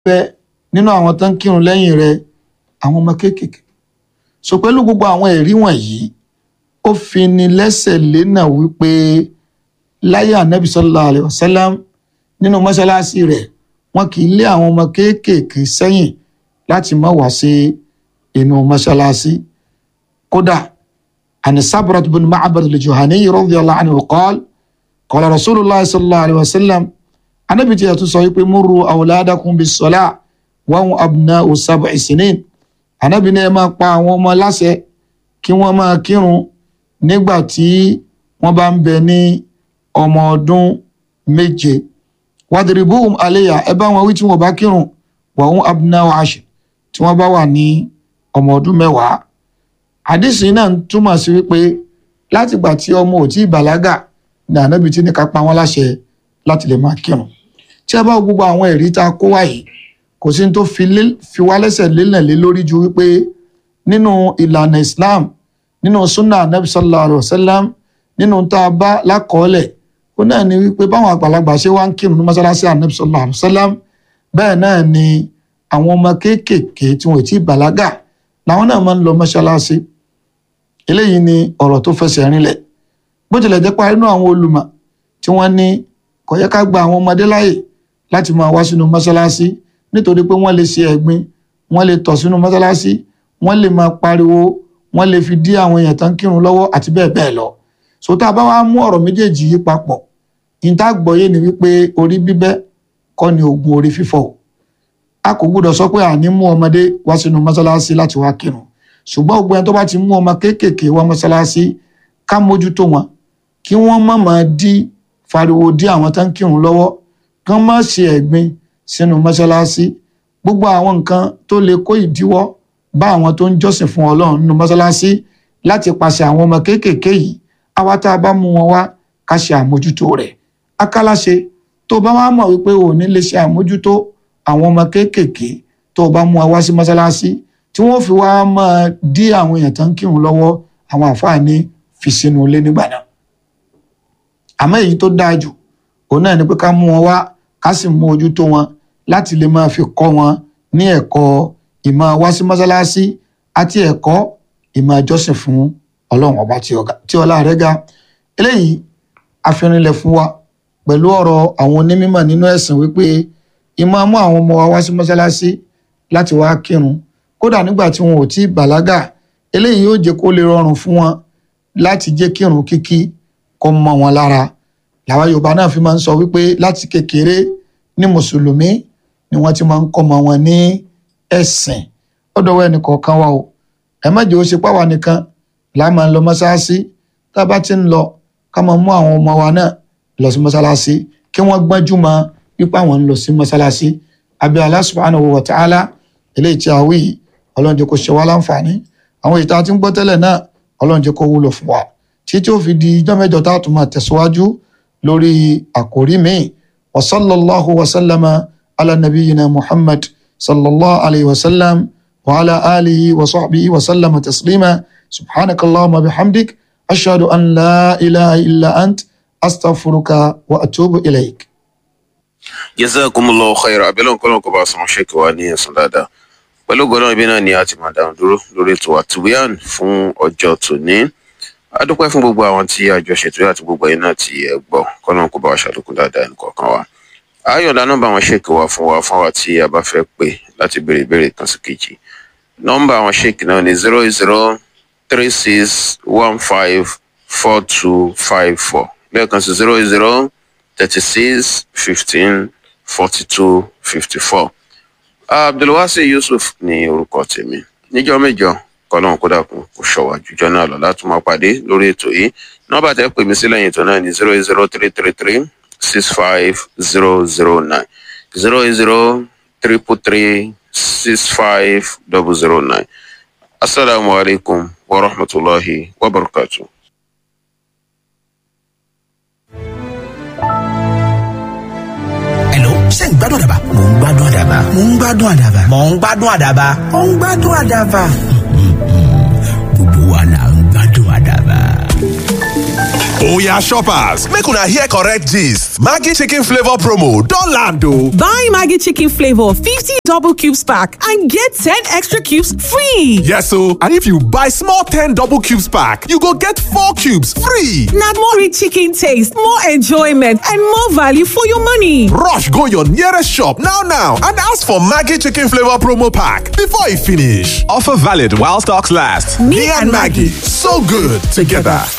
bẹ nínú àwọn tó ń kírun lẹ́yìn rẹ̀ àwọn ọmọ kéékèèké so pẹ̀lú gbogbo àwọn ẹ̀rí wọ̀nyí ó fi ni lẹ́sẹ̀ lẹ́nà wípé láyé ànábì sallallahu alaihi wasallam nínú mọ́ṣáláṣí rẹ̀ wọn kì í lé àwọn ọmọ kéékèèké sẹ́yìn láti má wá sí inú mọ́ṣáláṣí kódà àni Sabrat bin Ma'bad al-Juhani radiyallahu anhu qala qala rasulullah sallallahu alaihi wasallam ànábì tí a tún sọ wípé murru awladakum bis-salah wa hum abna'u sab'i sinin ànábì ní ẹ máa pa àwọn ọmọ láṣẹ kí wọ́n máa kírun nígbà tí wọ́n bá ń bẹ ní ọmọ ọdún méje wadribuhum alayha ẹ bá wọn wí tí wọ́n bá kírun wa hum abna'u ashr tí wọ́n bá wà ní ọmọ ọdún mẹ́wàá àdìsí náà ń túmọ̀ sí wípé láti gbà tí ọmọ ò tí ì bàlágà ní ànábì tí ní ká pa wọ́n láṣẹ láti lè máa kírun tí a bá wo gbogbo àwọn ẹ̀rí tá a kó wáyé kò sí ní tó fi wá lẹ́sẹ̀ lélẹ̀ lé lórí ju wípé nínú ìlànà Islam nínú sunna anabi sallallahu alayhi wa sallam nínú tá a bá lákọọ́lẹ̀ ó náà ni wípé báwọn àgbàlagbà ṣe wá ń kírun ní mọ́sálásí anabi sallallahu alayhi wa sallam bẹ́ẹ̀ náà ni àwọn ọmọ kéékèèké tí wọn ò tí ì bàlágà làwọn náà máa ń lọ mọ́sálásí eléyìí ni ọ̀rọ̀ tó fẹsẹ̀ rinlẹ̀ bó tilẹ̀ jẹ́ pa inú àwọn olùmọ̀ tí wọ́n ní kò yẹ ká gba àwọn ọmọdé láàyè láti máa wá sínú mọ́sálásí nítorí pé wọ́n lè ṣe ẹ̀gbin wọ́n lè tọ̀ sínú mọ́sálásí wọ́n lè máa pariwo wọ́n lè fi dí àwọn èèyàn tán kírun lọ́wọ́ àti bẹ́ẹ̀ bẹ́ẹ̀ lọ so tá a bá wá mú ọ̀rọ̀ méjèèjì yìí papọ̀ níta gbọ́yé ni wípé orí bíbẹ́ kọ́ ni oògùn orí fífọ́ a kò gbúdọ̀ sọ pé àní mú ọmọdé wá sínú mọ́sálásí láti wá kírun ṣùgbọ́n gbogbo ẹni tó bá ti mú ọmọ kéékèèké wá mọ́sálásí ká mójútó wọn kí wọ́n má máa dí fariwo dí àwọn tán kírun lọ́wọ́ kán má ṣe ẹ̀gbin sínú mọ́sálásí gbogbo àwọn nǹkan tó lè kó ìdíwọ́ bá àwọn tó ń jọ́sìn fún ọlọ́run nínú mọ́sálásí láti pàṣẹ àwọn ọmọ kéékèèké yìí àwa tá a bá mú wọn wá ká ṣe àmójútó rẹ̀ akáláṣe tó bá wá mọ̀ wípé ò ní lè ṣe àmójútó àwọn ọmọ kéékèèké tó bá mú wọn wá sí mọ́sálásí tí wọ́n fi wá máa dí àwọn èèyàn tó ń kírun lọ́wọ́ àwọn àfáàní fi sínú ilé nígbà náà àmọ́ èyí tó dáa jù òun náà ni pé ká mú wọn wá ká sì mú ojú tó wọn láti lè máa fi kọ́ wọn ní ẹ̀kọ́ ìmọ̀ wá sí mọ́sálásí àti ẹ̀kọ́ ìmọ̀ ìjọsìn fún ọlọ́run ọba tí ọlá rẹ̀ ga eléyìí àfihànilẹ̀ fún wa pẹ̀lú ọ̀rọ̀ àwọn onímọ̀ nínú ẹ̀sìn wípé ìmọ̀ mú àwọn ọmọ wa wá sí mọ́sálásí láti wá kírun kódà nígbà tí wọn ò tí ì bàlágà eléyìí yóò jẹ́ kó lè rọrùn fún wọn láti jẹ́ kírun kíkí kó mọ́ wọn lára làwa yorùbá náà fi máa ń sọ wípé láti kékeré ní mùsùlùmí ni wọ́n ti máa ń kọ́ ọmọ wọn ní ẹ̀sìn ọ̀dọ̀wọ́ ẹnì kọ̀ọ̀kan wa o ẹ má jẹ́ ó ṣe páwa nìkan là máa ń lọ mọ́ṣáláṣí tá a bá ti ń lọ ká máa mú àwọn ọmọ wa náà lọ sí mọ́ṣáláṣí kí wọ́n gbọ́njú mọ́ wípé àwọn ń lọ sí mọ́ṣáláṣí àbí Allah subhanahu wa ta'ala eléyìí tí a wí yìí ọlọ́run jẹ́ kó ṣe wá láǹfààní àwọn ìta tí ń gbọ́ tẹ́lẹ̀ náà ọlọ́run jẹ́ kó wúlò fún wa títí ó fi di ijọ́ mẹ́jọ tá a tún máa tẹ̀síwájú lórí àkòrí míì wa sallallahu wa sallama ala nabiyyina muhammad sallallahu alayhi wa sallam wa ala alihi wa sahbihi wa sallama taslima subhanaka allahumma bihamdik ashhadu an la ilaha illa ant astaghfiruka wa atubu ilayk. jazakumullahu khairan abẹ́lẹ́ nǹkan lọ́nkọ́ bá sọ̀rọ̀ ṣèkì wa ní ẹ̀sán dáadáa pẹ̀lú gbọ́dọ̀ ibi náà ni a ti máa dáhùn dúró lórí ètò àtúwíàn fún ọjọ́ tòní a dúpẹ́ fún gbogbo àwọn tí a jọ ṣètò àti gbogbo ẹ̀yin náà tí ẹ gbọ́ kọ́nà kó bá wa ṣàlékún dáadáa nìkọ̀ọ̀kan wa ayọ̀dá nọ́mbà àwọn ṣèkì wa fún wa fún wa tí a bá fẹ́ pè láti béèrè ìbéèrè kan sí kejì nọ́mbà àwọn ṣèkì náà ni zero zero three six one five four two five four lẹ́ẹ̀kan sí zero zero thirty six fifteen forty two fifty four abdulwasi yusuf ní orúkọ tèmi níjọ́ mẹ́jọ kọlọ́n kó dàkún kó ṣọwọ́ àjùjọ náà lọ láti máa pàdé lórí ètò yìí nọ́mbà tẹ́ pè mí sí lẹ́yìn ètò náà ní zero zero three three three six five zero zero nine zero zero triple three six five double zero nine asalaamualeykum wa rahmatulahi wa barakatuh. ṣé ń gbádùn àdàbà. mò ń gbádùn àdàbà. mò ń gbádùn àdàbà. mò ń gbádùn àdàbà. mò ń gbádùn àdàbà. gbogbo wa la ń gbádùn àdàbà. Oya shoppers, make una hear correct gist. Maggi chicken flavor promo don land o. Buy Maggi chicken flavor 50 double cubes pack and get 10 extra cubes free. Yes o, and if you buy small 10 double cubes pack, you go get 4 cubes free. Na more rich chicken taste, more enjoyment and more value for your money. Rush go your nearest shop now now and ask for Maggi chicken flavor promo pack before e finish. Offer valid while stocks last. Me and Maggi, so good together.